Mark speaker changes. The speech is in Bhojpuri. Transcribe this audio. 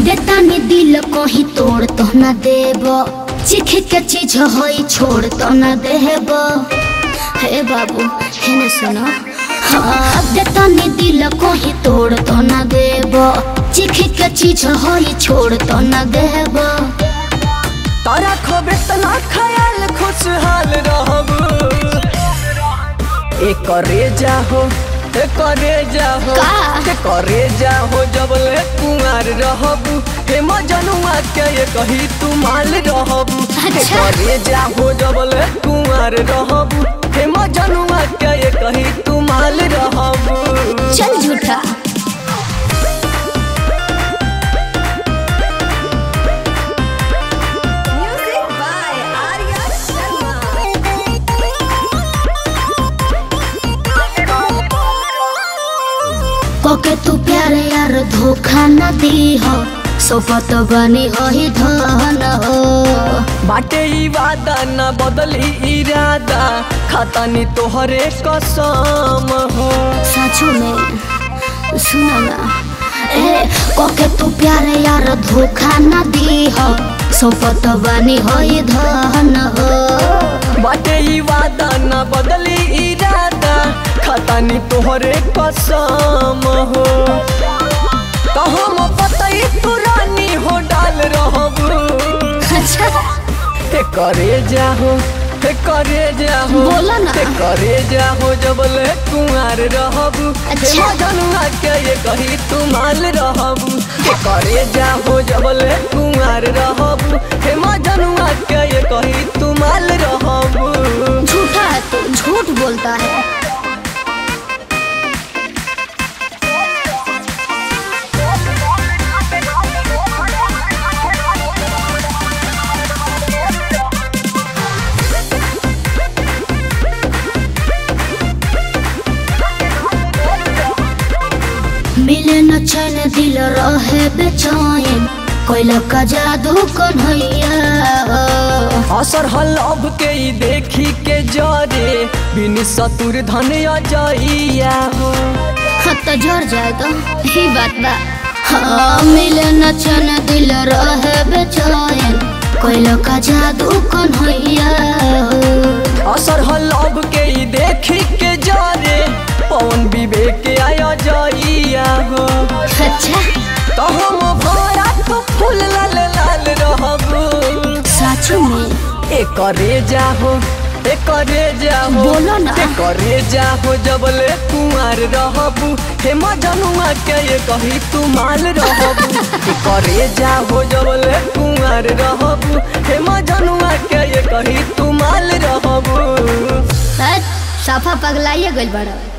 Speaker 1: देतानी दिल कहीं तोड़ तो न देब चिख के चीज होई छोड़ तो न देब हे बाबू है न सुनो हाँ देतानी दिल कहीं तोड़ तो न देब चिख के चीज होई छोड़ तो न देब
Speaker 2: तारा खबे तना ख्याल खुशहाल रहब एक करे जाहो एक करे जाहो
Speaker 1: का?
Speaker 2: एक करे जाहो जब ले कुंवार रहब हे मजनुआ के ये कही तू माल रहब एक
Speaker 1: अच्छा।
Speaker 2: करे जाहो जब ले कुंवार रहब हे मजनुआ के ये कही तू माल रहब
Speaker 1: चल झूठा
Speaker 2: Music by Arya
Speaker 1: कोके तू प्यारे यार धोखा न दी हो सोपत बनी हो ही धन हो
Speaker 2: बाटे ई वादा न बदली इरादा खातानी तोहरे कसम हो
Speaker 1: सचो में सुनो ना ए कोके तू प्यारे यार धोखा न दी हो सोपत बनी हो ही धन हो
Speaker 2: बाटे ई वादा न बदली इरादा खातानी तोहरे कसम हो तो हम पतई पुरानी हो डाल रहब
Speaker 1: अच्छा
Speaker 2: ते करे जाहो ते करे जाहो
Speaker 1: बोलो ना।
Speaker 2: ते करे जाहो जब ले कुंवार रहब
Speaker 1: अच्छा।
Speaker 2: जनुआ के ये कही तू माल रहब ते करे जाहो जब ले कुंवार रहब हे जनुआ के ये कही तू माल रहब
Speaker 1: झूठा है तू झूठ बोलता है मिले न चैन दिल रहे बेचैन कोइला का जादू कन्हैया
Speaker 2: असर हलब के ई देखी के जरे बिन सतुर धन अजइया हो
Speaker 1: हाँ तो जोर जाए तो ही बात बा हाँ मिले न चैन दिल रहे बेचैन कोइला का जादू कन्हैया
Speaker 2: असर हलब के ई देखी के जरे पवन विवेक आया जइया हो
Speaker 1: अच्छा
Speaker 2: तो हम भरा तो फूल लाल लाल रहब
Speaker 1: सच में
Speaker 2: ए करे जाहो ए करे जाहो
Speaker 1: बोलो ना।
Speaker 2: ए करे जाहो जब ले कुंवार रहब हे मजनुआ के ये कही तू माल रहब ए करे जाहो जब ले कुंवार रहब हे मजनुआ के ये कही तू माल रहब
Speaker 1: साफा पगलाइए गइल बड़ा